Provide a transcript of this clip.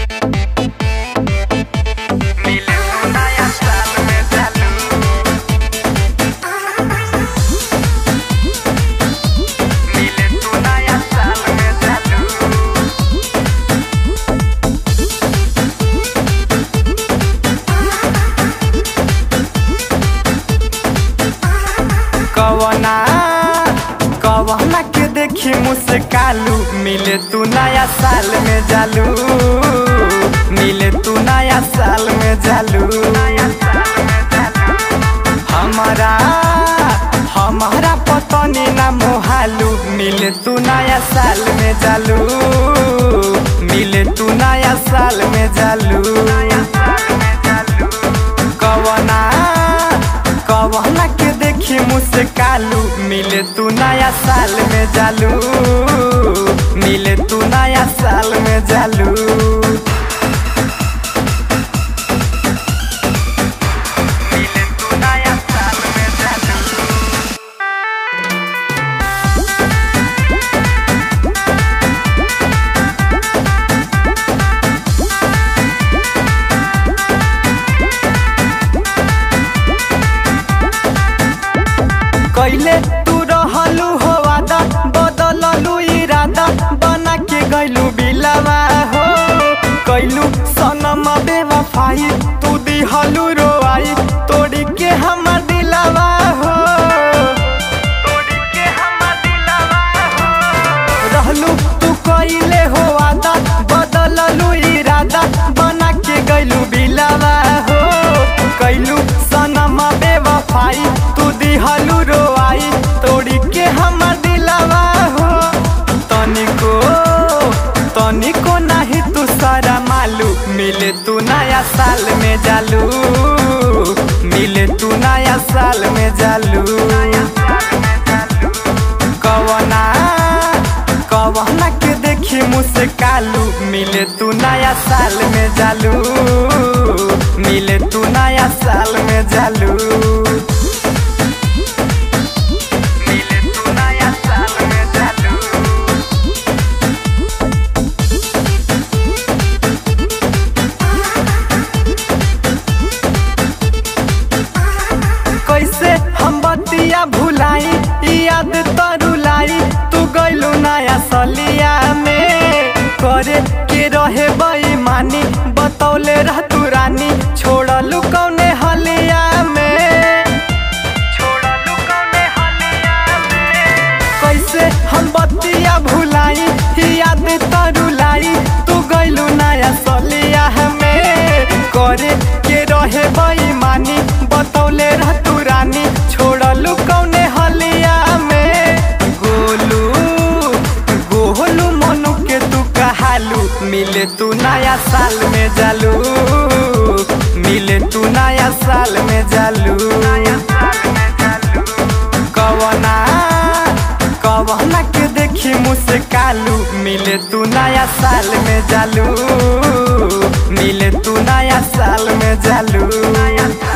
मिले तू नया साल में चालू मिले तू नया साल में चालू कवना कवना के देखी मुस्कालू मिले तू नया साल में जालू मिले तू नया साल में जालू हमारा हमारा पतनी ना मोहालू मिले तू नया साल में जालू मिले तू नया साल में जालू कवना कवना के देखी मुस्कालू मिले तू नया साल में जालू मिले तू नया साल में जालू मिले तू नया साल में जालू कैले तू रहलू हो वादा बदललू इरादा बना के गैलू बिलावा हो कैलू सनम बेवफाई तू दिहलू रोआई तोड़ी के हमर दिलावा हो तोड़ी के हमर दिलावा हो रहलू तू कैले हो वादा बदललू इरादा बना के गैलू बिलावा हो कैलू सनम बेवफाई तू दिहलू रोआई तोड़ी के हमर दिलावा हो तनिको तनिको नाही तू सारा मालू मिले तू नया साल में जालू मिले तू नया साल में जालू कवना कवना के देखी मुस्कालू मिले तू नया साल में जालू मिले तू नया साल में जालू मिले तू नया साल में जालू कैसे हम बतिया भुलाई ई याद तरुलाई तू गइलू नया सलिया में करे के रहे बेईमानी बतौले रह तू रानी छोड़लू कौने हलिया में छोड़लू कौने हलिया में कैसे हम बतिया भुलाई ई याद तरुलाई तू गइलू नया सलिया में करे के रहे बेईमानी बतौले रह तू रानी छोड़लू कौने हलिया में गोलू गोलू मनु के तू कहालू मिले तू नया साल में जालू मिले तू नया साल में जालू कवना कवना के देखी मुस्कालू मिले तू नया साल में जालू मिले तू नया साल में जालू